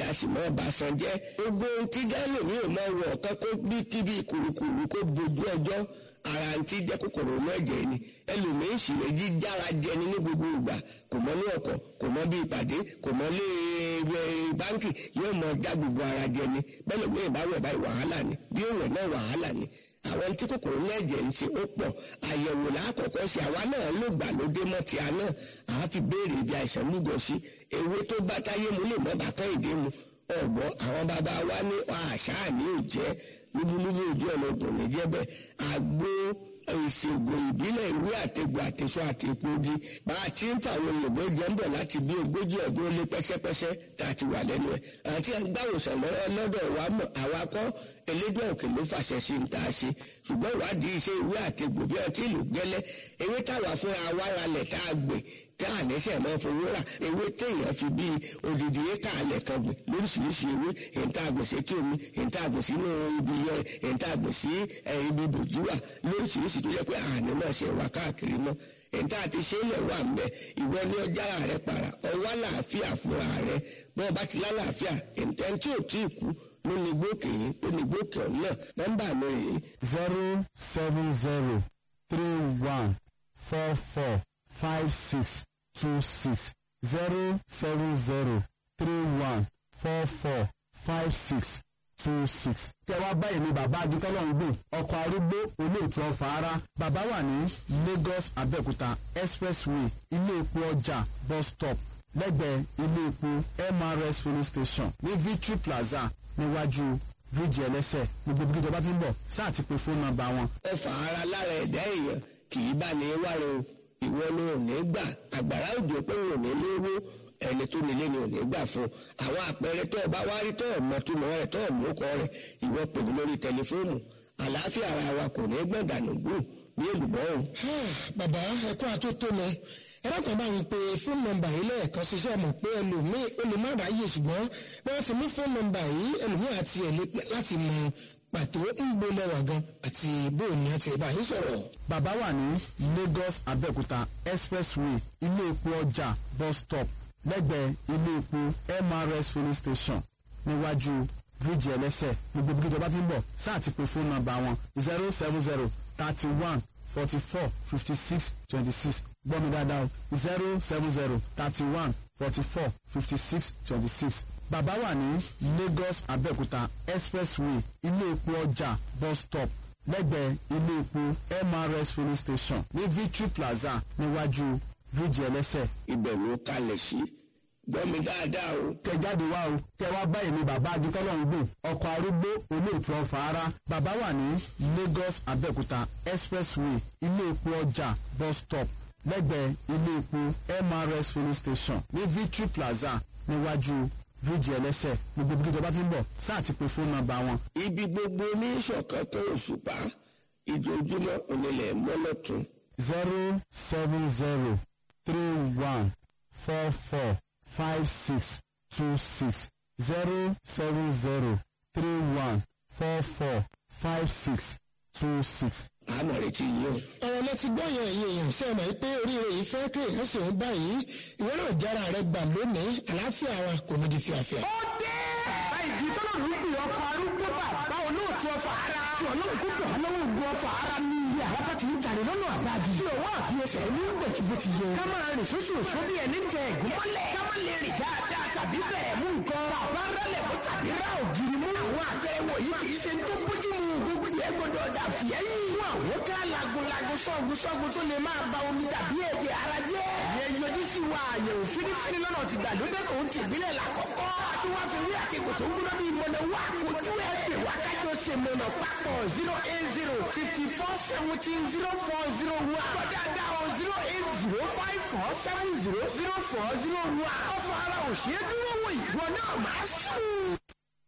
a sì mọ́ ọba san jẹ́ gbogbo ohun tí gálò mi ò mọ wọ ọ̀kan kó bí kíbi kùrùkùrù kó bojú ọjọ́ ara ń tí jẹ́ kòkòrò inú ẹ̀jẹ̀ ni ẹlòmíín sì lè jí jára jẹni ní gbogbo ìgbà kò mọ ní ọkọ̀ kò mọ bí ìpàdé kò mọ lé báńkì yóò mọ já gbogbo ara jẹni bẹ́ẹ̀ lómi ìbáwọ̀ báyìí wàhálà ni bí òwò náà wàhálà ni àwọn tí kòkòrò inú ẹ̀jẹ̀ ń ṣe ó pọ̀ àyẹ̀wò lákọ̀ọ́kọ́ sí àwa náà ló gbà lóde mọ́ ti àná àá fi béèrè ibi àìsàn lúgọ sí ewé tó bá táyé mu lè mọ́ bàtọ́ ìdí mu ọ̀gbọ́n àwọn bàbá wa ní àṣà ní òjẹ́ lúbúlúbú ojú ọ̀nà ògùn ní jẹ́bẹ̀ àgbo ìṣègùn ìbílẹ̀ ìwé àtẹ̀gbò àtẹ̀sọ àtẹ̀pọ̀gi bá a ti ń fa àwọn òyìnbó jẹ́ ń bọ̀ láti bí ogójì ọdún ó lé pẹ́sẹ́pẹ́sẹ́ tá a ti wà lẹ́nu ẹ̀ àti agbáwòsàn lọ́dọ̀ wa mọ̀ àwa kọ́ elédùn òkè ló fàṣẹ sí ń tà sí ṣùgbọ́n ìwádìí iṣẹ́ ìwé àtẹ̀gbò bí ọtí ìlú gẹ́lẹ́ ewé táwa fúnra wa ralẹ̀ tá a gbè tá a lẹ́sẹ̀ máa fowó rà ewé téèyàn fi bíi odidi éka alẹ̀ kan gbè lóríṣiríṣi ewé èyíntà àgbèsè tí omi èyíntà àgbèsè inú ibi yẹn èyíntà àgbèsè ibi bòjúwà lóríṣiríṣi tó yẹ pé àná náà ṣe wà káàkiri mọ́ èyíntà àti ṣẹlẹ̀ wà ń bẹ ìwọ ní ọjà rẹ para ọwọ́ àlàáfíà fúnra rẹ bọ́ọ̀ bá ti lálàáfíà ẹni tí ò tí ì kú ló ní gbókè yìí ló ní gbókè ọ̀hún náà nọ́mbà mi rèé. zero seven zero three one four four five six two six zero seven zero three one four four five six two six. kẹwàá báyìí ni bàbá agitọ́lọ́ ń gbìn ọkọ̀ arúgbó olóòtú ọ̀fà ara bàbá wà ní Lagos Abẹ́òkúta expressway ilé epo ọjà bus stop lẹ́gbẹ̀ẹ́ ilé epo MRS filling station ní Victory Plaza níwájú bíríìjì ẹlẹ́sẹ̀ gbogbo bí ìjọba ti ń bọ̀ sáà ti pe fóònù nọ́mbà wọn. ọfà ara lára ẹ̀dá èèyàn kì í bá ní wáre o ìwọ ni ò ní gbà àgbàrá òjò pé ò ní léwó ẹni tó nílé ni ò ní gbà fún àwọn àpẹẹrẹ tó o bá wá rí tó o mọ túmọ̀ rẹ̀ tó o mú kọ rẹ̀ ìwọ pè mí lórí tẹlifóònù àlàáfíà ara wa kò ní gbọ̀dànù gbù ní èlùbọ́ o. bàbá ẹkọ àtótónu ẹlẹ́kọ̀ọ́ bá ń pe fóònù nọ́mbà yìí lẹ́ẹ̀kan ṣiṣẹ́ mọ̀ pé ẹlòmíì ó lè má ráyè ṣùgbọ́n bí wọ́n ti mú fóònù nọ́mbà yìí ẹlòmíì àti ẹ̀ láti mọ pàtó ń gbóná wà gan àti bóun ni a fi bá yín sọ̀rọ̀. bàbá wà ní Lagos Abẹ́òkúta expressway ilé epo ọjà bus stop lẹ́gbẹ̀ẹ́ ilé epo MRS filling station níwájú bíríìjì ẹlẹ́sẹ̀ gbogbo bí ìjọba ti ń bọ̀ sáà ti pe fóònù nọ́mbà wọn zero seven zero thirty one forty four fifty six twenty six gbọ́ mi dáadáa o zero seven zero thirty one forty four fifty six twenty six bàbá wà ní Lagos Abẹ́òkúta expressway ilé epo ọjà bus stop lẹ́gbẹ̀ẹ́ ilé epo MRS filling station ní Victory Plaza níwájú bíríìjì ẹlẹ́sẹ̀. ibẹ̀ ló kalẹ̀ sí gbọ́ mi dáadáa o. kẹ jáde wá o kẹ wá báyìí ni bàbá agitọ́lọ́hún gbìn ọkọ̀ arúgbó olóòtú ọ̀fà ara bàbá wà ní Lagos Abẹ́òkúta expressway ilé epo ọjà bus stop lẹ́gbẹ̀ẹ́ ilé epo MRS filling station ní Victory Plaza níwájú bíríìjì ẹlẹ́sẹ̀ gbogbo bí ìjọba ti ń bọ̀ sáà ti pe fóònù nọ́mbà wọn. ibi gbogbo ní ìṣọ̀kan tó òṣùpá ìdójúmọ́ onílẹ̀ mọ́lọ́tún. zero seven zero three one four four five six two six zero seven zero three one four four five six two six. àmọ̀ retí yín o. ọ̀rọ̀ lẹ ti gbọ́ yẹn ẹ̀yin èèyàn ṣe mọ̀ pé oríire yìí fẹ́ kí èèyàn sì ń báyìí ìwé náà jára rẹ gbà lónìí àlàáfíà wa kò ní di fíafíà. ó dé bàbá ìdí tọ́lọ̀ ló ń pè ọkọ̀ arúgbó bàbá olóòtú ọfà ara tí ọlọ́run kó bẹ̀ lọ́wọ́ ogun ọfà ara ní ilé àlápá ti ń jàre lọ́nà àbájì tí òwò àfiyèsẹ̀ ní bẹ̀tù bó ti yẹ. ká máa rìn sóṣù òṣù bí ẹni tẹ ẹ̀gún mọ́lẹ̀ ká má lè rìn dáadáa tàbí bẹ̀ẹ̀ mú nǹkan bàbá rálẹ̀ mú tàbí rá ògiri mú. àwọn àpẹẹrẹ wọ̀nyí kì í ṣe tó bójú mu gbogbo yẹn gbọdọ̀ dà fìyẹ́yìn. fún àwọn ká lagunlagun sọ́gun sọ́gun tó lè máa ba omi tàbí ẹ̀jẹ̀ ara jẹ́. ìyẹn yọjú sí wa àyẹ̀wò fínífíní lọ́nà ti gbàlódé tó ń ti ìbílẹ̀ làkọ́kọ́. àti wá fi wí àkekò tó ń gbóná bíi mọ̀nà wá kojú ẹ̀ pè wá kájọ ṣe mọ̀nà papọ̀ zero eight zero fifty four seventeen zero four zero one. kọjá dá o zero eight zero five four seven zero zero four zero one. ọ̀fọ̀ ara òṣèré dúró wò ìwọ náà máa sùn.